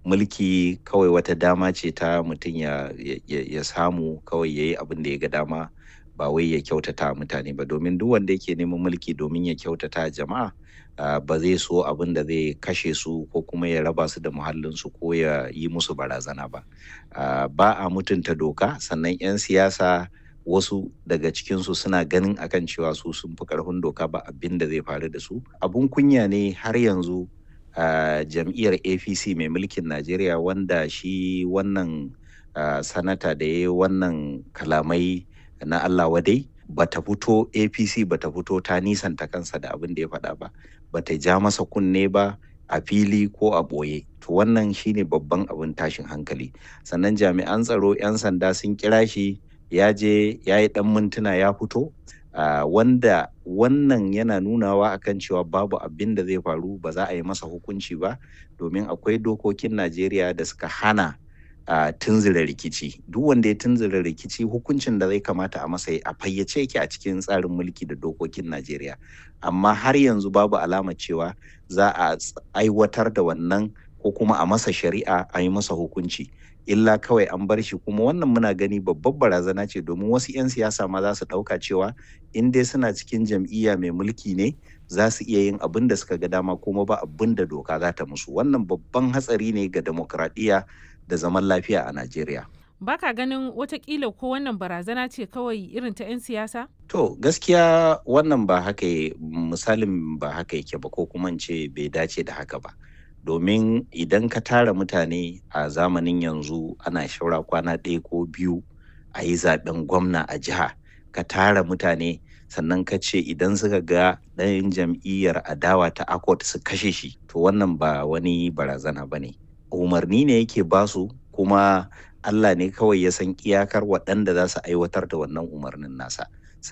mulki kawai wata dama ce ta mutum ya, ya, ya samu kawai ya yi abin da ya ga dama ba wai ya kyautata mutane ba domin duk wanda yake neman mulki domin ya kyautata jama'a uh, ba zai so abin da zai kashe su ko kuma ya raba su da muhallinsu ko ya yi musu barazana ba uh, ba a mutunta doka sannan 'yan siyasa wasu daga cikinsu suna ganin akan cewa su sun fi karfin doka ba abin da zai faru da su abun kunya ne har yanzu uh, jam'iyyar apc mai mulkin najeriya wanda shi wannan uh, sanata da ya yi wannan kalamai na allah wadai bata fito apc bata fito ta nisanta kansa da abin da ya faɗa ba bata ja masa kunne ba a fili ko a ɓoye to wannan shine babban abin tashin hankali sannan jami'an tsaro 'yan sanda sun kira shi ya je ya yi ɗan mintuna ya fito uh, wanda wannan yana nunawa akan cewa babu abin da zai faru ba za a yi masa hukunci ba domin akwai dokokin najeriya da suka hana a uh, tunzura rikici duk wanda ya tunzura rikici hukuncin da zai kamata a masa a fayyace yake a cikin tsarin mulki da dokokin najeriya amma har yanzu babu alama cewa za a aiwatar da wannan ko kuma a masa shari'a a yi masa hukunci illa kawai an bar shi kuma wannan muna gani babbar barazana ce domin wasu 'yan siyasa ma za su ɗauka cewa in dai suna cikin jam'iyya mai mulki ne za su iya yin abin da suka ga dama kuma ba abin da doka za ta musu wannan babban hatsari ne ga demokradiyya da zaman lafiya a najeriya baka ganin watakila ko wannan barazana ce kawai irin ta 'yan siyasa to gaskiya wannan ba haka misalin ba haka yake ba ko kuma ce bai dace da haka ba domin idan ka tara mutane a zamanin yanzu ana shaura kwana ɗaya ko biyu a yi zaben gwamna a jiha ka tara mutane sannan ka ce idan suka ga ɗayan jam'iyyar adawa ta akot su kashe shi to wannan ba wani barazana ba ne umarni ne yake basu kuma allah ne kawai ya san iyakar waɗanda za su aiwatar da wannan umarnin nasa